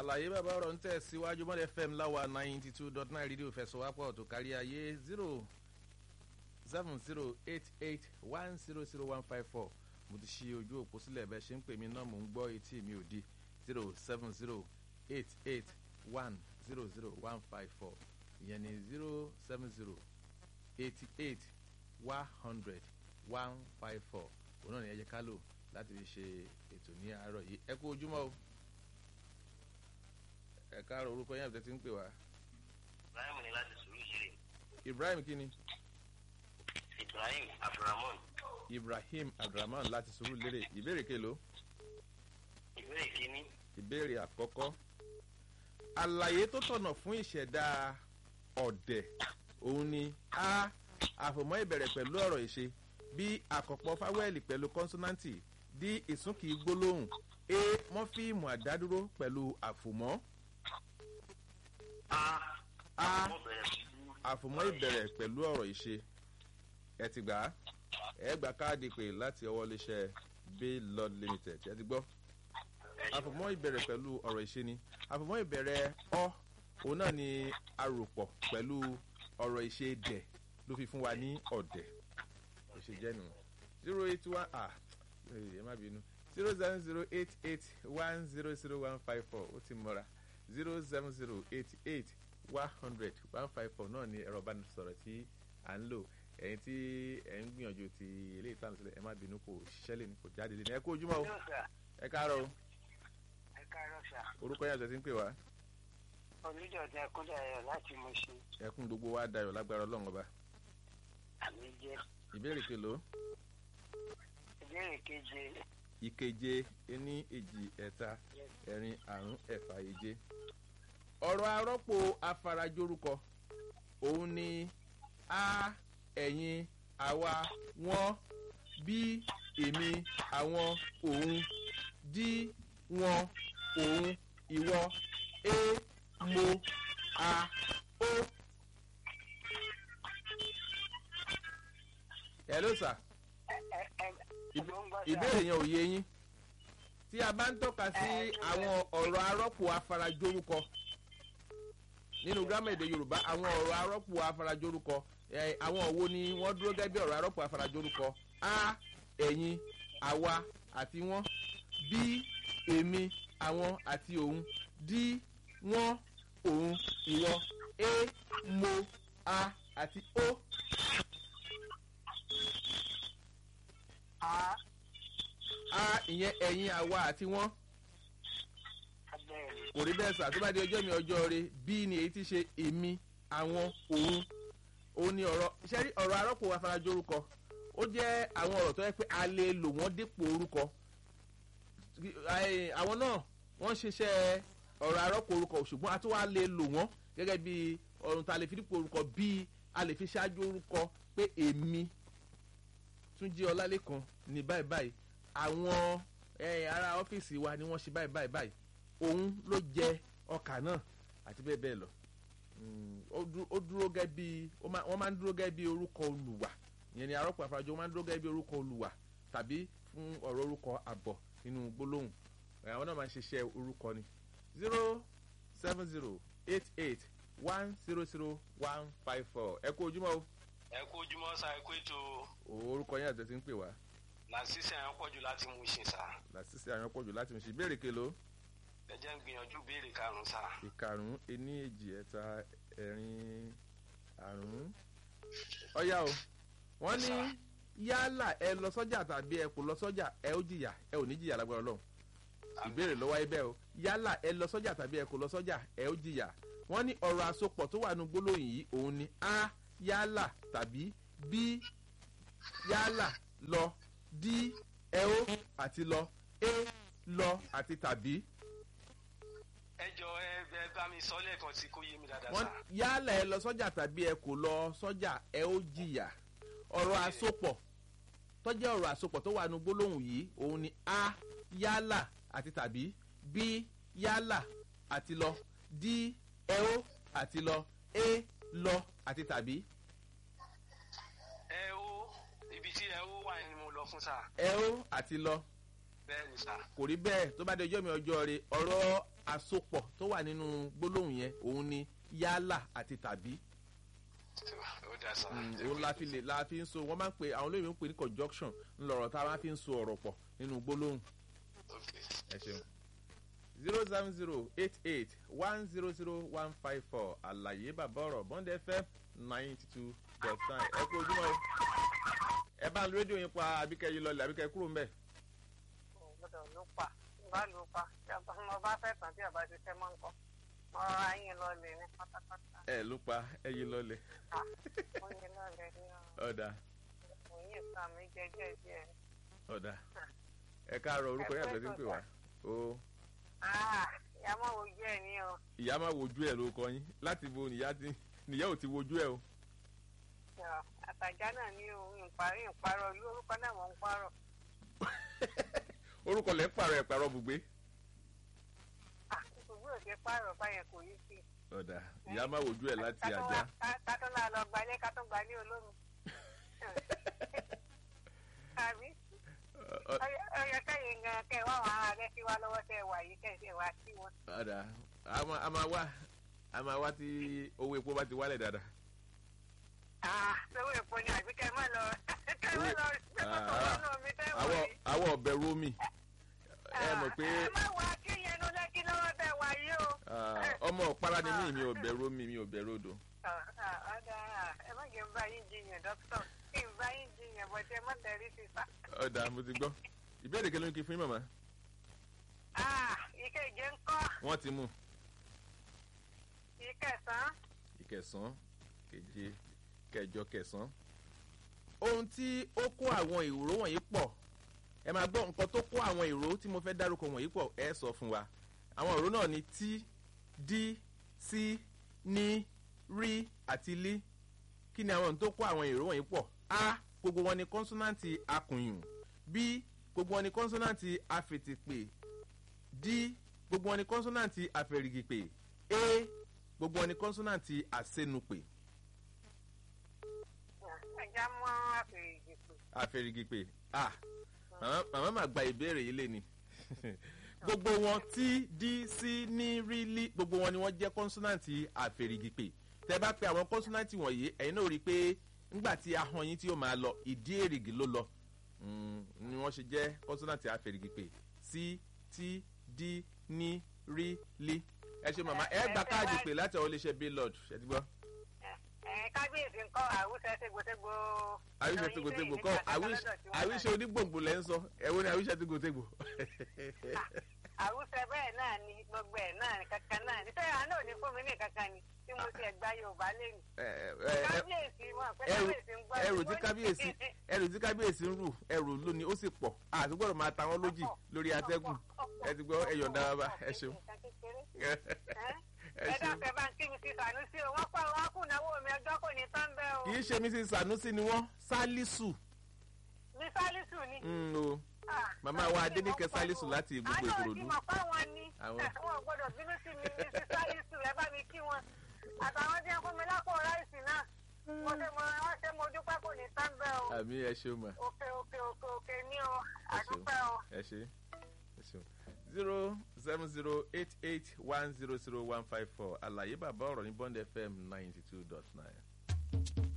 àlàyé bàbá ọ̀rọ̀ ń tẹ̀síwájú mọ́lẹ̀ fm láwa ninety two dot nine rédíò fẹsọ̀wápọ̀ tó kárí ayé zero seven zero eight eight one zero zero one five four mo ti ṣí ojú òpó sílẹ̀ bẹ́ẹ̀ ṣe ń pè mí náà mò ń gbọ́ etí mi ò di zero seven zero eight eight one zero zero one five four ìyẹn ni zero seven zero eighty eight one hundred one five four òun náà ni ẹ jẹ́ ká lò láti fi ṣe ètò ní àárọ̀ yìí ẹ kú ojúmọ́ o ẹ káàárọ̀ orúkọ yẹn àbẹ̀tẹ̀ tí ń pè wá. ibrahim ni láti sùúrù ìṣeré ibrahim kíni ibrahim abdulrahman ibrahim abdulrahman láti sùúrù lérè ìbéèrè kelo ìbéèrè kínní ìbéèrè àkọ́kọ́ àlàyé tó tọ̀nà fún ìṣẹ̀dá ọ̀dẹ̀ òun ni a àfòmọ́ ìbẹ̀rẹ̀ pẹ̀lú ọ̀rọ̀ ìṣe b àkọ́pọ̀ fáwẹ́lì pẹ̀lú kọ́nsọ́náǹtì d ìsúnkì gbólóhùn a mọ́fíìmù àdádúró pẹ̀lú àfòmọ́ a a mo bẹ̀rẹ̀ pẹ̀lú àfòmọ́ ìbẹ̀rẹ̀ pẹ̀lú ọ̀rọ̀ ìṣe ẹ ti gbà á ẹ gba káàdì pé láti ọwọ́ iléeṣẹ́ bay lord limited ẹ ti gbọ́ àfòmọ́ ìbẹ̀rẹ̀ pẹ̀lú ọ̀rọ̀ ìṣe ni àfòmọ́ ìbẹ̀rẹ̀ ọ òun náà ni aròpọ̀ pẹ̀lú ọ̀rọ̀ ìṣe dẹ̀ ló fi fún wa ní ọ̀dẹ̀ kò ṣe jẹ́ nù zero eight one ah ẹ má bínú zero seven zero eight eight one zero zero one five four ó ti mọ́ra zero seven zero eight eight one hundred one five four náà ni ẹ̀rọ ìbánisọ̀rọ̀ tí à ń lò ẹ̀yin tí ẹ̀ ń gbìyànjú ti ilé ìtàn sílẹ̀ ẹ má bínú kò ṣiṣẹ́ lè ní kò jáde lé ní ẹ kú ojúmọ́ o ẹ káàárọ̀ o ẹ káàárọ̀ sà orúkọ yẹn àti ẹtí ń pè wá onídọ̀tí akúndàyọ̀ láti mú ṣe ẹkún gbogbo wa dayọ̀ lágbára ọlọ́run ọba àmì jẹ́ ìbéèrè kelo ìbéèrè keje ìkeje ení èjì ẹ̀ta ẹ̀rin àrún ẹ̀fà èje ọ̀rọ̀ arọ́pò afarajórúkọ òun ni a ẹ̀yin àwa wọ́n bí èmi àwọn òun dí wọn òun ìwọ é mo a ó. hello sir ẹ ẹ ẹ Ìb- ló ń gbọ́ sà ìbéèrè yẹn ò yé yín tí a bá ń tọ́ka sí àwọn ọ̀rọ̀ arọ́pò afarajórúkọ nínú gírámà èdè yorùbá àwọn ọ̀rọ̀ arọ́pò afarajórúkọ ẹ̀, àwọn òwo ni wọ́n dúró gẹ́gẹ́ bí ọ̀rọ̀ arọ́pò afarajórúkọ a ẹ̀yin àwa àti wọ́n bí èmi àwọn àti òun dí wọ́n òun ìwọ é mo a àti ó a a ìyẹn ẹ̀yin àwa àti wọ́n. abẹ́rẹ́ kò rí bẹ́ẹ̀ sà tó bá di ọjọ́ mi ọjọ́ rẹ bí ni èyí ti ṣe èmi àwọn òun òun ni ọ̀rọ̀ ṣẹ́rí ọ̀rọ̀ arọ́pò afarajọ orúkọ ó jẹ́ àwọn ọ̀rọ̀ tó yẹ pé a lè lò wọ́n dípò orúkọ Ẹ, àwọn náà wọ́n ṣiṣẹ́ ọ̀rọ̀ arọ́pò orúkọ ṣùgbọ́n a tún wá lè lò wọ́n gẹ́gẹ́ bí ọ̀run tá a lè fi dípò orúkọ bí a lè fi ṣáájú orúkọ pé èmi túnjí ọlálẹ́kan ní báyìí báyìí àwọn ẹ, ará ọ́fíìsì wa ni wọ́n ṣe báyìí báyìí báyìí òun ló jẹ ọkà náà àti bẹ́ẹ̀ bẹ́ẹ̀ lọ Mm, ó dú- ó dúró gẹ́ bí ó máa- wọ́n máa ń dúró gẹ́ bí orúkọ olùwà ìyẹn ni arọ́pò àfarajọ wọ́n máa ń dúró gẹ́ bí orúkọ olùwà tàbí fún ọ̀rọ̀ orúkọ àbọ̀ nínú gbólóhùn àwọn náà máa ń ṣiṣẹ́ orúkọ ni zero seven zero eight eight one zero zero one five four ẹ kú ojúmọ́ o ẹ kú ojúmọ́ sá ẹ kú ètò orúkọ yẹn àti ẹ ti ń pè wá làṣìṣe àwọn pọ̀jù láti mú ṣe sá làṣìṣe àwọn pọ̀jù láti ṣe ìbéèrè kelo ẹ jẹ́ ń gbìyànjú béèrè karùn-ún sá ìkarùn ení èjì ẹ̀ta ẹ̀rin àrún ọ̀yá o wọ́n ní yálà ẹ lọ sọ́jà tàbí ẹ kò lọ sọ́jà ẹ ó jìyà ẹ ò ní jìyà lágbára ọlọ́run ìbéèrè lọ́wọ́ ẹ bẹ́ẹ̀ o yálà ẹ lọ sọ́jà tàbí ẹ kò lọ sọ́jà ẹ ó jìyà wọ́n ní ọ̀rọ̀ àsopọ̀ tó wà nù gbólóhùn yìí òun ni a yálà tàbí b yálà lọ d ẹ ó àti lọ e lọ àti tàbí ẹ jọ ẹ ẹ bá mi sọ lẹ́ẹ̀kan tí kò yé mi dáadáa wọ́n sá yálà ẹ lọ sọ́jà tàbí ẹ kò lọ sọ́jà ẹ ó jìyà ọ̀rọ̀ àsopọ̀ tọ́jẹ́ ọ̀rọ̀ àsopọ̀ tó wà nù gbólóhùn yìí òun ni a yálà àti tàbí b yálà àti lọ d ẹ ó àti lọ e lọ àti tàbí ẹ ó ibi tí ẹ ó wà ni mo lọ fún sá ẹ ó àti lọ bẹ́ẹ̀ ni sá kò rí bẹ́ẹ̀ tó bá di ọjọ́ mi ọjọ́ rẹ ọ̀rọ̀ àsopọ̀ tó wà nínú gbólóhùn yẹn òun ni yálà àti tàbí ó dá sá. òun la fi lè la fi ń so wọ́n máa ń pè àwọn olóyìnbó ń pè ní conjunction ńlọrọ̀ tá a máa fi ń so ọ̀rọ̀ pọ̀ nínú gbólóhùn ok ẹ ṣeun zero seven zero eight eight one zero zero one five four àlàyé bàbá ọ̀rọ̀ bond fm ninety two dot nine ẹ kú ojúmọ́ o ẹ bá ń lo rédíò yín pa àbíkẹ́ yìí lọlẹ̀ àbíkẹ́ kúrò ń bẹ̀. gbọ́dọ̀ ló pa bá ló pa tí a bá mo bá fẹ́ tán tí a bá ti fẹ́ mọ́ nǹkan mo rọra yín lọ lè ní pátápátá ẹ ló pa ẹ yìí lọlẹ̀ Ah, mo yín lọ lè ní ọ̀dà mo yín ìta mi jẹjẹ díẹ̀. ọ̀dà ẹ káàárọ̀ orúkọ yàtọ̀ sí ń pè wá o Ah, ìyá mọ̀ ojú ẹ̀ ní o ìyá máa wojú ẹ̀ ló kọ yín láti bo nìyá ti nìyá ò ti wojú ẹ̀ o Yọ, àtàjà náà ní o ìparí ìparọ́ olú orúkọ náà mọ̀ ń parọ́ orúkọ lẹ́ ń pààrọ̀ ẹ̀ pààrọ̀ bùgbé Ah, ìṣòwò òde parọ́ báyẹn kò yí sí. ọ̀dà ìyá máa wojú ẹ̀ láti àjà kátó náà lọ gbalé kátó gbalé olómi. Àbí? Ọ- ọ- ọyọ kẹyìn gan kẹ wá àwọn ará rẹ kí wá lọ́wọ́ tẹ wà yìí kẹsẹ wá sí wọn. ọ̀dà a máa- a máa wá a máa wá tí owó epo bá ti wálẹ̀ dáadáa. Ah, lọ́wọ́ èpo ni àbí kẹ má lọ kẹ má lọ gbé Ah, kókó wọnú omi tẹ wọ àwọ̀ yìí. àwọ̀ ọ̀bẹ rómì ẹ mọ̀ pé ẹ má wá kí yẹn ló lẹ́kí lọ́wọ́ tẹ wà yìí o. ah, ọmọ ọ̀pára ni mí mi ò bẹ̀ rómì mi ò bẹ̀ ródò. Ah, ah, ọ̀dà ẹ má jẹ́ ń bá yín jiyàn dókítà kí n bá yín jiyàn bọ̀ tẹ má tẹ̀rí sí sá. ọ̀dà mo ti gbọ́ ìbéèrè kí ló ń kí fún yín màmá Ah, ìkejì ń kọ́ wọ́n ti mú ìkẹsàn-án. ìkẹsàn-án keje kẹjọ kẹsàn-án. ohun tí ó kó àwọn ìró wọ̀nyí pọ̀ ẹ máa gbọ́ nǹkan tó kó àwọn ìró tí mo fẹ́ dárúkọ wọ̀nyí pọ̀ ẹ sọ fún wa àwọn ìró náà ni tí dí sí ní rí àti lí kí ni àwọn ohun tó kó àwọn ìró wọ̀nyí pọ̀ a gbogbo wọn ni kọ́nsọ́nàntì akùnyùn b gbogbo wọn ni kọ́nsọ́nàntì afètèpè d gbogbo wọn ni kọ́nsọ́nàntì afẹ̀rìgìpè a gbogbo wọn ni kọ́nsọ́nàntì àsẹnupè ẹja mọ́ àfẹ̀yìntì pè. àfẹ̀rìgìpè a màmá màmá mà gba ìbéèrè yìí lé ni gbogbo wọn tí d c ní rí lí gbogbo wọn ni wọ́n jẹ́ kọ́nsọ́nàntì àfẹ̀rìgìpè tẹ bá pe àwọn kọ́nsọ́nàntì wọ̀nyí ẹ̀yin náà rí i pé ńgbà tí ahọ́n yín tí ó máa lọ ìdí èrìgì ló lọ Mm, ni wọ́n ṣe jẹ́ kọ́nsọ́nàntì àfẹ̀rìgìpè c t d ní rí lí ẹ ṣe màmá ẹ gba káàdì pè láti ọwọ́ iléeṣẹ́ billboard ṣe ti gbọ́ ẹ kábíyèsí ńkọ́ àwùjọ ṣègbòṣègbò. àwíṣe tegbòtegbò kọ́ àwíṣe onígbòǹgbò lẹ́ ń sọ ẹ̀wọ́n ni àwíṣe tegbòtegbò. àwùjọ bẹ́ẹ̀ náà ni gbogbo ẹ̀ náà ni kankan náà ni sẹ́yìn àná ò ní fún mi ní kankan ni tí mo ti ẹ̀gbá yorùbá lẹ́nu. kábíyèsí mọ̀ pé ẹrù kábíyèsí ń gbọ́ ẹrù tí kábíyèsí ẹrù tí kábíyèsí ń rù ẹrù lónìí ó sì pọ̀ àti gbọ́dọ̀ máa ta wọ́n lójì lórí atẹ́gùn ẹ ti gbọ́ ẹ̀yọ̀ǹda bàbá ẹ ṣeun ẹ ẹ ṣeun. dákẹ́ bá ń kí mi sí sànúsí o wọ́n pa wọn kù náwó mi ọjọ́ kò ní tán bẹ́ẹ̀ o. kì í ṣe mrs sanusi ni wọ́n sálísù ní sálísù ni. Mm, o Ah, màmá wa adéníkẹ sálísù láti gbogbo àná ìkòròdú òsì mọ̀ fáwọn ni Àwọn. wọn gbọ́dọ̀ bínú sí mi ní sí sálísù ẹ bá mi kí wọn àtàwọn tí wọn fún mi lápò ráìsì náà mo ṣe mo wọn ṣe mo dúpẹ́ kò ní tán bẹ́ẹ̀ o àmì ẹ ṣeun mà òkè òkè òkè òkè ní o ẹ ṣeun àdúpẹ́ o. ẹ ṣe ẹ ṣeun zero seven zero eight eight one zero zero one five four àlàyé bàbá ọ̀rọ̀ ní bond fm ninety two dot nine.